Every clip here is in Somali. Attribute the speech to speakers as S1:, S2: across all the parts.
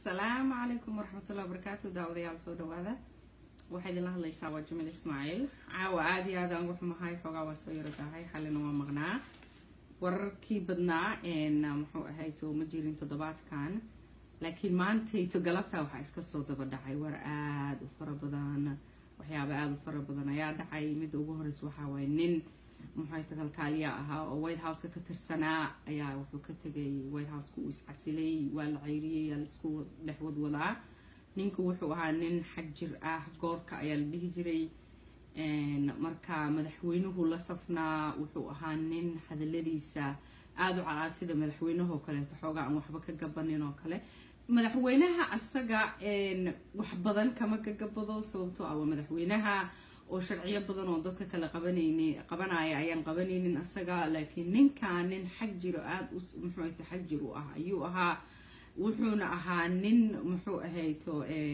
S1: asalaamu calaykum waraxmatullahi wabarakaatu daawadayaal soo dhawaada waxaa idinla hadlaysaa waa jamil ismaaciil caawa aada iyo aad aan ugu xumahay xoogaa waa soo yaro tahay xalina waa maqnaa wararkii badnaa muxuu ahayto ma jirin toddobaadkan laakiin maantayto galabta waxaa iska soo daba dhacay war aada u fara badan waxyaaba aada u fara badan ayaa dhacay midda ugu horeysa waxaa waaye nin muxuayta kalkaaliya ahaa oo white houseka ka tirsanaa ayaa wuxuu ka tegay white houseka uu iscasilay waa la ceyriyay yaa laisku dhex wadwadaa ninku wuxuu ahaa nin xag jir ah goorka ayaa la dhihi jiray marka madaxweynuhu la safnaa wuxuu ahaa nin hadaladiisa aada u calaad sida madaxweynahoo kaleeto xoogaa aan waxba ka gabanin oo kale madaxweynaha asaga wax badan kama gagabado sababtoo ah waa madaxweynaha oo sharciyo badan oo dadka kale qabanayni qabanaya ayaan qabanaynin asaga laakiin ninkaa nin xag jiro aada u muxuuta xag jir u ah ayuu ahaa wuxuuna ahaa nin muxuu ahayto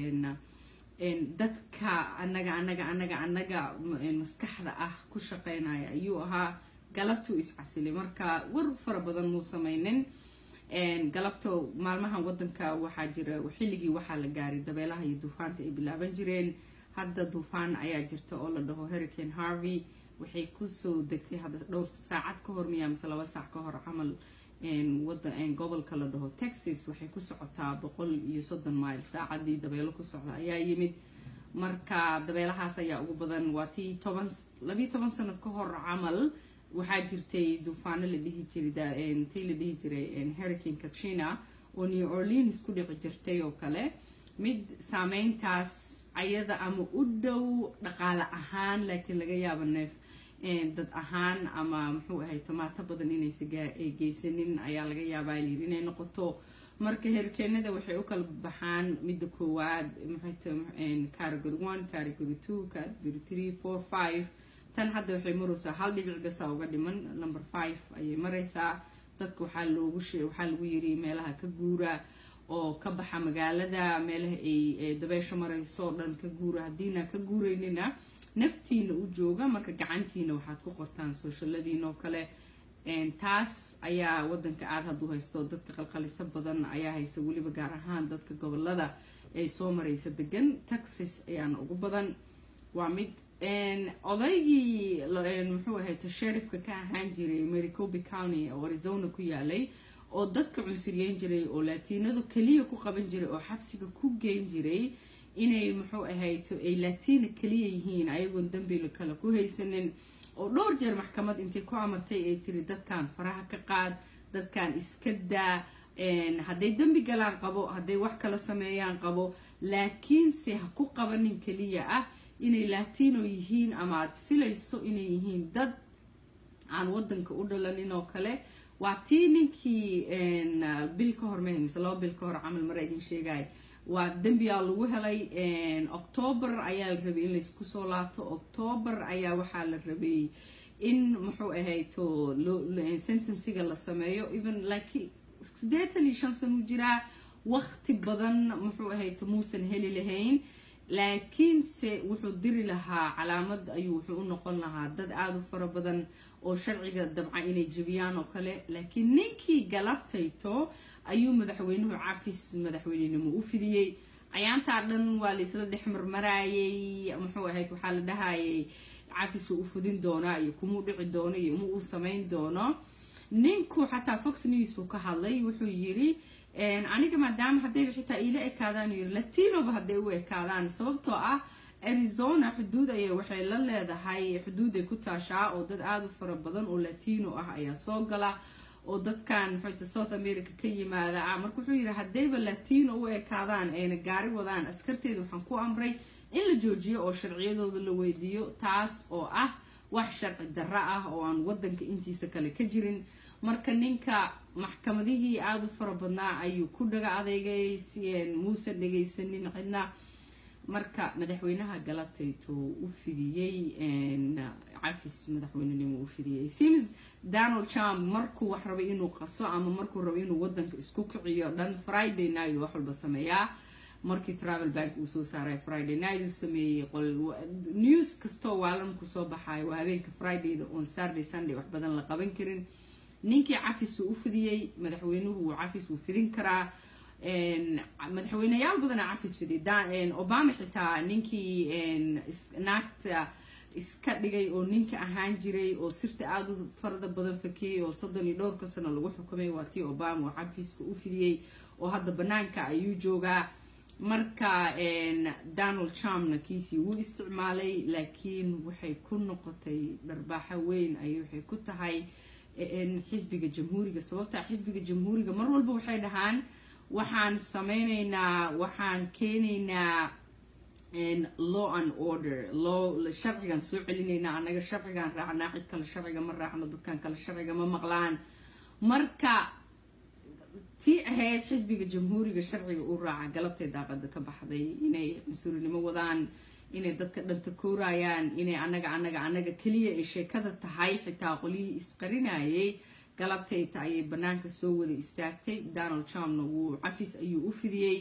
S1: dadka anaga anaga anaga anaga maskaxda ah ku shaqeynaya ayuu ahaa galabtuu iscasilay marka war fara badan muu sameynin galabta maalmahan wadanka waxaa jira xilligii waxaa la gaaray dabeelaha iyo duufaanta ay bilaaban jireen hadda duufaan ayaa jirta oo la dhaho hurricane harvey waxay kusoo degtay hadda dhowr saacad ka hor miyaa mise laba saac ka hor camal gobolka la dhaho texas waxay ku socotaa boqol iyo soddon mile saacadii dabeelo ku socda ayaa yimid marka dabeelahaas ayaa ugu badan waa tii toban labiiyo toban sano ka hor camal waxaa jirtay duufaano la dhihi jiray tii la dhihi jiray hurricane katrina oo new orleans ku dhici jirtay oo kale mid saameyntaas ayada ama u dhow dhaqaale ahaan laakiin laga yaabo neef dad ahaan ama muxuu ahay tomaato badan inaysa geysanin ayaa laga yaabaa layiri inay noqoto marka herkeenada waxay u kala baxaan midda koowaad category one category two category three four five tan hadda waxay maraysaa hal dhibic basa uga dhiman number five ayay maraysaa dadka waxaa loogu waxaa lagu yiri meelaha ka guura oo ka baxa magaalada meelaha ay dabeesha marayso o dhan ka guura haddiina ka guuraynina naftiina u jooga marka gacantiina waxaad ku qortaan sooshaladiina oo kale taas ayaa wadanka aada hadduu haysto dadka qalqaliso badan ayaa haysa weliba gaar ahaan dadka gobolada ay soo maraysa degan texas ayaana ugu badan waa mid odaygii muxuu ahayto sherifka ka ahaan jiray maricobi county oo arizona ku yaalay oo dadka cunsuriyeyn jiray oo laatiinadu keliya ku qaban jiray oo xabsiga ku geyn jiray inay muxuu ahayto ay laatiina keliya yihiin ayagoon dambi kale ku haysanin oo dhowr jeer maxkamad intay ku amartay ay tiri dadkan faraha ka qaad dadkan iska daa hadday dembi galaan qabo hadday wax kala sameeyaan qabo laakiinse ha ku qabanin keliya ah inay laatiino yihiin ama aad filayso inay yihiin dad aan wadanka u dhalanin oo kale waa tii ninkii bil ka hor mahays laba bil ka hor camal mara idin sheegay waa dembiyaa lagu helay octoobar ayaa la rabay in laysku soo laabto octoobar ayaa waxaa la rabay in muxuu ahayto sentensiga la sameeyo even laakiin siddeetan iyo shan sano u jiraa waqti badan muxuu ahayto muusan heli lahayn laakiinse wuxuu diri lahaa calaamad ayuu wuxuu u noqon lahaa dad aada u fara badan oo sharciga dabca inay jebiyaan oo kale laakiin ninkii galabtayto ayuu madaxweynuhu cafis madaxweynenimo u fidiyey cayaantaa dhan waa laisla dhex marmaraayay muxuu ahayd waxaa la dhahayay cafisuu u fudin doonaa iyo kumuu dhici doono iyo ma uu samayn doono ninku xataa fox news uu ka hadlay wuxuu yiri aniga maadaama haddayba xitaa iila ekaadaan yiri latinoba hadday u ekaadaan sababtoo ah arizona xuduud ayay waxay la leedahay xuduuday ku taashaa oo dad aada u fara badan oo latino ah ayaa soo gala oo dadkan muxuuta south america ka yimaada marka wuxuu yidhi haddayba latino u ekaadaan ayna gaari wadaan askarteeda waxaan ku amray in la joojiyo oo sharciyadooda la weydiiyo taas oo ah wax sharci darro ah oo aan wadanka intiisa kale ka jirin marka ninka maxkamadihii aada u fara badnaa ayuu ku dhaga adeygay muusan dhegaysanin cidna marka madaxweynaha galabtayto u fidiyey cafis madaxweynenimo u fidiyey sims donald trump markuu wax rabay inuu qaso ama markuu rabo inuu wadanka isku kiciyo dhan friday night wax walba sameeyaa markii travel bank uu soo saaray friday night uu sameeyey news kastoo waalanku soo baxayo waa habeenka fridayda on saturday sunday wax badan la qaban karin ninkii cafis uu u fidiyey madaxweynuhu uu cafis uu fidin karaa madaxweyneyaal badana cafis fiday obama xitaa ninkii naagta iska dhigay oo ninka ahaan jiray oo sirta aada u farada badan fakiyey oo soddon iyo dhowrka sano lagu xukumay waa tii obama oo cafiska u fidiyey oo hadda banaanka ayuu joogaa marka donald trumpna kiisii wuu isticmaalay laakiin waxay ku noqotay dharbaaxo weyn ay waxay ku tahay xisbiga jamhuuriga sababta xisbiga jamhuuriga mar walba waxay dhahaan waxaan sameyneynaa waxaan keenaynaa law and order law sharcigan soo celinaynaa annaga sharcigan raacnaa cid kale sharciga ma raacno dadkan kale sharciga ma maqlaan marka tii ahayd xisbiga jamhuuriga sharciga u raaca galabtay daaqada ka baxday inay cunsurinimo wadaan inay dadka dhanta koorayaan inay anaga anaga anaga keliya ay sheekada tahay xitaa qolyihii isqarinayay galabtayta ayay banaanka soo wada istaagtay donald trumpna wuu cafis ayuu u fidiyey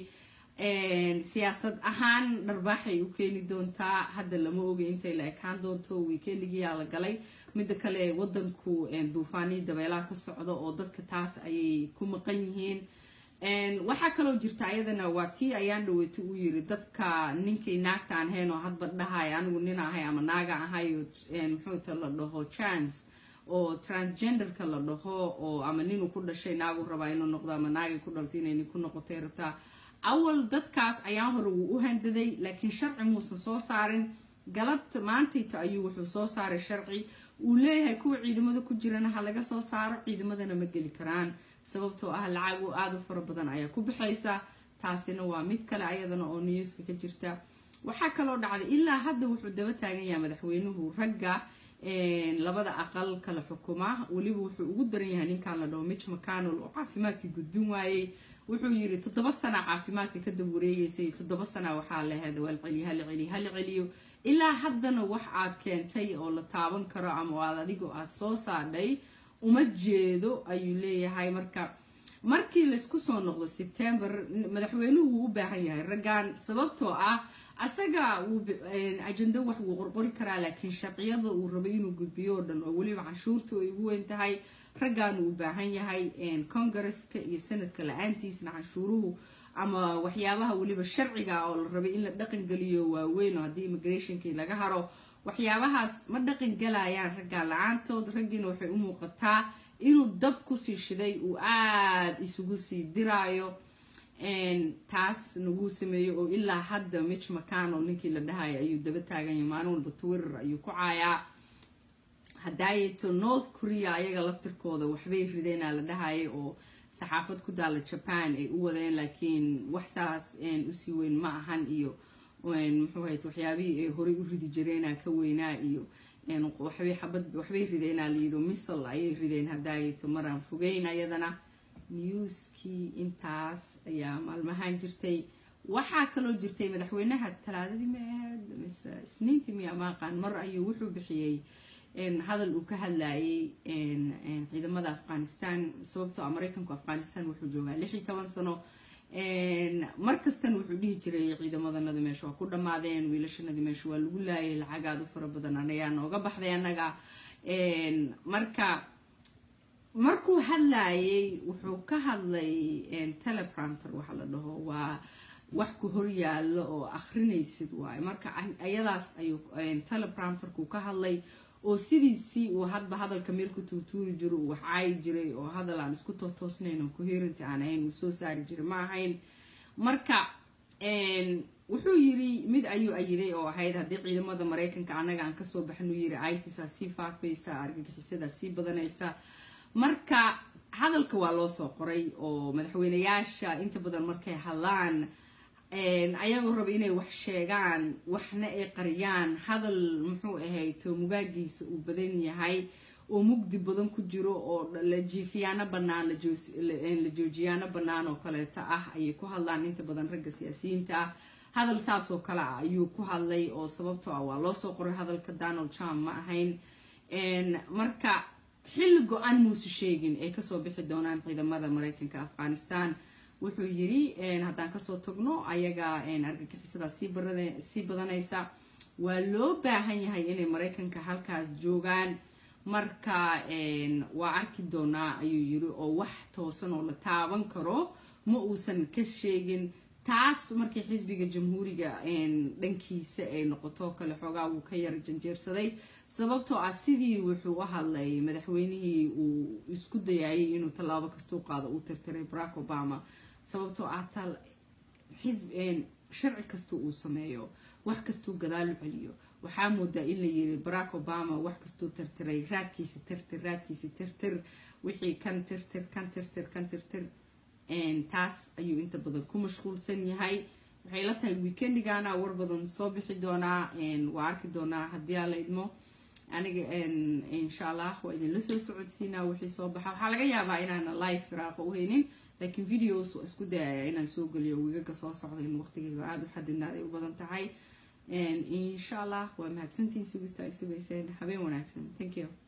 S1: siyaasad ahaan dharbaaxay u keeni doontaa hadda lama oga intay la ekaan doonto weekendigiyaa la galay midda kale wadanku duufaanii dabeelaha ka socda oo dadka taas ayay ku maqan yihiin waxaa kaloo jirta ayadana waa tii ayaan dhaweeto uu yiri dadka ninkay naagtaan hayn oo hadba dhahay anigu nin ahay ama naaga ahay muxuuta la dhaho trans oo transgenderka la dhaho oo ama ninuu ku dhashay naagu rabaa inuu noqdo ama naagay ku dhaltay inay nin ku noqotay rabtaa awal dadkaas ayaan hore wuu u handaday laakiin sharci muusan soo saarin galabta maantayta ayuu wuxuu soo saaray sharci uu leeyahay kuwa ciidamada ku jirana ha laga soo saaro ciidamadana ma geli karaan sababtoo ah lacagu aada u fara badan ayaa ku baxaysa taasina waa mid kale ayadana oo newska ka jirta waxaa kaloo dhacday ilaa hadda wuxuu daba taagan yahay madaxweynuhu ragga labada aqal kala xukuma weliba wuxuu ugu daran yahay ninkan la dhaho mitch mcconnell oo caafimaadkii gudbin waayey wuxuu yiri toddoba sana caafimaadka kadab wareegeysay toddoba sana waxaa laheed waa laceliyo hala celiyo hala celiyo ilaa haddana wax aad keentay oo la taaban karo ama aad adigo aad soo saadhay uma jeedo ayuu leeyahay marka markii laysku soo noqdo sebtember madaxweynuhu wuu u baahan yahay raggan sababtoo ah asaga ajando wax wuu qorqori karaa laakiin sharciyada uu rabay inuu gudbiyo oo dhan oo weliba canshuurta ay ugu weyn tahay raggan uu u baahan yahay congaresska iyo sanadka la-aantiisna canshuuruhu ama waxyaabaha weliba sharciga oo la rabay in la dhaqan geliyo waaweyn oo haddii immigrationkii laga haro waxyaabahaas ma dhaqan galayaan raggaa la-aantood raggiina waxay u muuqataa inuu dab kusii shiday uu aada isugu sii diraayo taas naguu sameeyo oo ilaa hadda mitch mcconnell ninkii la dhahaya ayuu daba taaganya maalin walba twitter ayuu ku caayaa hadaayeto north korea ayaga laftirkooda waxbay rideenaa la dhahaya oo saxaafad ku daala jaban ay u wadeen laakiin wax saas usii weyn ma ahan iyo muxuu hayd waxyaabihii ay horey u ridi jireenaa ka weynaa iyo waxbay xabad waxbay rideenaa layidhi misal ayay rideen hadaayeto maraan fogeyn ayadana newskii intaas ayaa maalmahaan jirtay waxaa kaloo jirtay madaxweynaha talaadadii maaad mise isniintii miya maaqaan mar ayuu wuxuu bixiyey hadal uu ka hadlayay ciidamada afghanistan sababtoo mareykanku afghanistan wuxuu joogaa lix iyo toban sano markastan wuxuu dhihi jiray ciidamadanadu meesha waa ku dhammaadeen wiilashanadii meesha waa lagu laayay lacag aada u fara badan anayaa nooga baxday annaga marka markuu hadlayay wuxuu ka hadlay telepranter waxa la dhaho waa wax ku horyaalo oo akrinaysid waaye marka ayadaas ayuu telepranterku ka hadlay oo sidiisii uu hadba hadalka meel ku tuurtuuri jiro uu wax caayi jiray oo hadal aan isku tootoosnayn oo coherent aan ahayn uu soo saari jiray ma ahayn marka wuxuu yiri mid ayuu ayiday oo ahayd haddii ciidamada mareykanka annaga aan kasoo baxnuu yiri isis-aa sii faafaysa argagixisadaa sii badanaysa marka hadalka waa loo soo qoray oo madaxweyneyaasha inta badan markay hadlaan ayagoo raba inay wax sheegaan waxna ay qariyaan hadal muxuu ahayd toomugaagiisa uu badan yahay oo mugdi badan ku jiro oo jiifiyaano banaan la joojiyaano bannaan oo kaleeto ah ayay ku hadlaan inta badan ragga siyaasiyiinta ah hadal saasoo kale ah ayuu ku hadlay oo sababtoo ah waa loo soo qoray hadalka donald trump ma ahayn marka xilli go-aan muuse sheegin ay kasoo bixi doonaan ciidamada mareykanka afghanistan wuxuu yiri haddaan kasoo tagno ayaga argagixisada sii badanaysa waa loo baahan yahay inay mareykanka halkaas joogaan marka waa arki doonaa ayuu yiri oo wax toosan oo la taaban karo ma uusan ka sheegin taas markii xisbiga jamhuuriga dhankiisa ay noqoto kale xoogaa wuu ka yara janjeersaday sababtoo ah sidii wuxuu u hadlay madaxweynihii uu isku dayayay inuu tallaabo kastuu qaado uu tirtiray barack obama sababtoo ah sharci kasta uu sameeyo wax kastuu gadaalu celiyo waxaa moodaa in la yiri barack obama wax kastuu tirtiray raadkiisa tirtir raadkiisa tirtir wixii kan tirtir kan tirtir kan tirtir taas ayuu inta badan ku mashquulsan yahay waxay la tahay weekendigana war badan soo bixi doonaa waa arki doonaa haddii aa la idmo aniga insha allah waa idinla soo socodsiinaa wixii soo baxa waxaa laga yaabaa inaana live firaaqa u haynin laakiin videos waa isku dayaya inaan soo geliyo wigaga soo socda in waqtigayga aada u xadidnaaday u badan tahay insha allah waa mahadsantiin sugista ay sugayseen habeen wanaagsan thank you